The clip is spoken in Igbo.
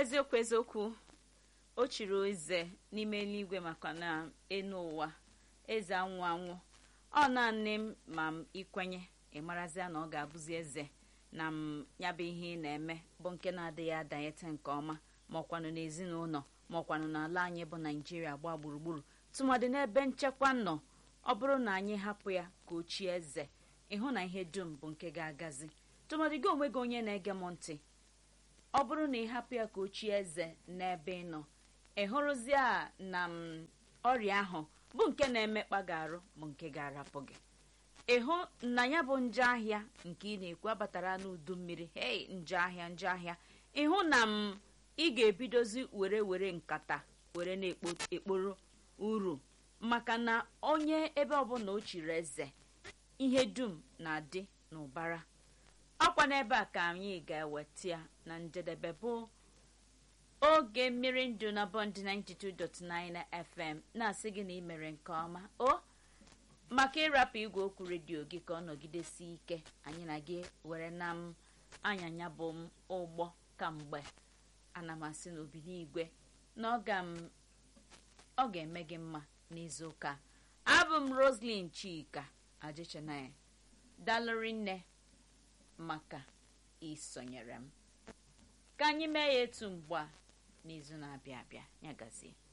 eziokwu eziokwu o chiri eze n'ime eluigwe maka na enu ụwa eze anwụ anwụ ọ naanị m ma m ikwenye ịmarazịa na ọ ga-abụzi eze na m ya bụ ihe ị na-eme bụ nke na-adịghị adanyete nke ọma ma ọkwanụ n'ezinụlọ ma ọkwanụ n'ala anyị bụ naijiria gbaa gburugburu tụmadị n'ebe nchekwa nọ ọ bụrụ na anyị hapụ ya ka o chie eze ịhụ na ihe dum bụ nke ga-agazi tụmadị gị onwe gị onye na-ege m ntị ọ bụrụ na ị hapụ ya ka o chie eze n'ebe ị nọ ị hụrụzie a na m ọrịa ahụ bụ nke na-emekpa gị arụ bụ nke ga-arapụ gị ịhụ na ya bụ nje ahịa nke ị na-ekwu abatara n'udu mmiri hei nje ahịa nje ahịa ịhụ na m ị ga-ebidozi were were nkata were na-ekporo uru maka na onye ebe ọbụla o chiri eze ihe dum na-adị n'ụbara ọkwa n'ebe a ka anyị ga-eweta ya na njedebe bụ oge mmiri ndụ na bọnd 92.9 fm na-asị gị na ị mere nke ọma o maka ịrapụ igwe okwu redio gị ka ọ nọgidesi ike anyị na gị were na m anyanya bụ m ụgbọ kamgbe ana m asị n'obi n'igwe na ọ ga-eme gị mma n'izu ụka abụ m roslyn chika ajichenaya dalụri nne maka isonyere m ka anyị mee ya etu mgbe a n'izu na-abịa abịa ya gazie